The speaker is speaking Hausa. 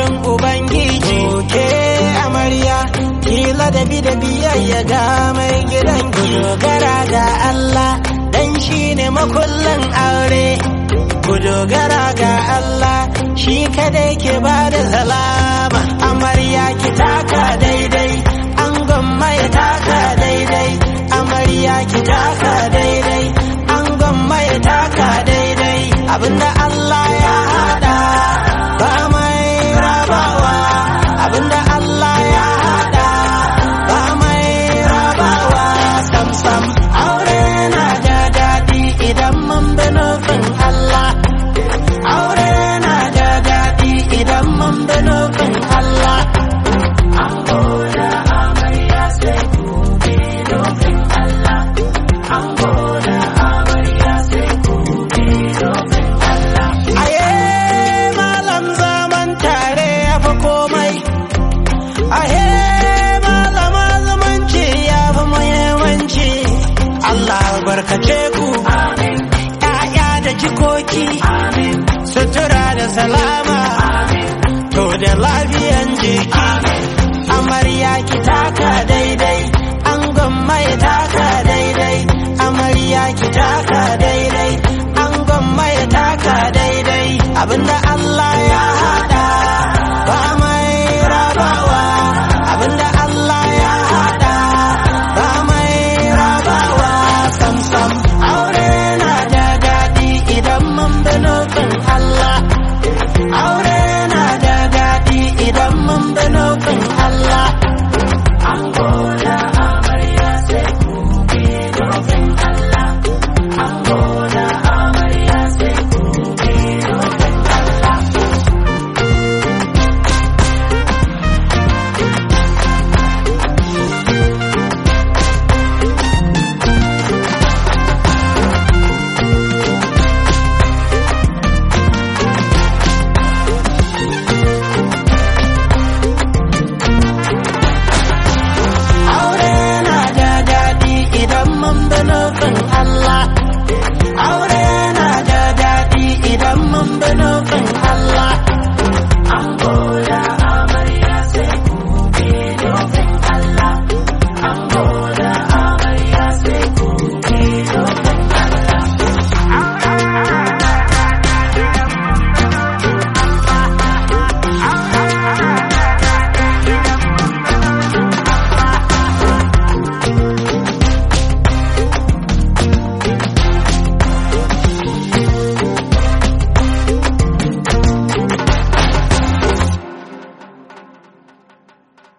gaban ubangiji ke amarya kila da bi da biyayya ga mai gidan ki dogara ga Allah dan shine makullin aure ku dogara ga Allah shi kadai ke ba da salama amarya ki taka daidai an gwamma ya taka daidai amarya ki taka daidai an gwamma ya taka daidai abinda Allah ya hada ba mai rabawa abinda Allah ya hada ba mai rabawa sam sam aure na da daɗi idan mun bi nufin Allah aure na da daɗi idan mun bi nufin Allah Aye malam zaman tare ya fi komai Ahe malama zumunci ya fi muhimmanci Allah barkace ku ‘ya'ya da jikoki sutura da salama to da lafiyan jiki amarya ki taka daidai an gwamma ya taka daidai amarya ki taka daidai an gwamma ya taka daidai abinda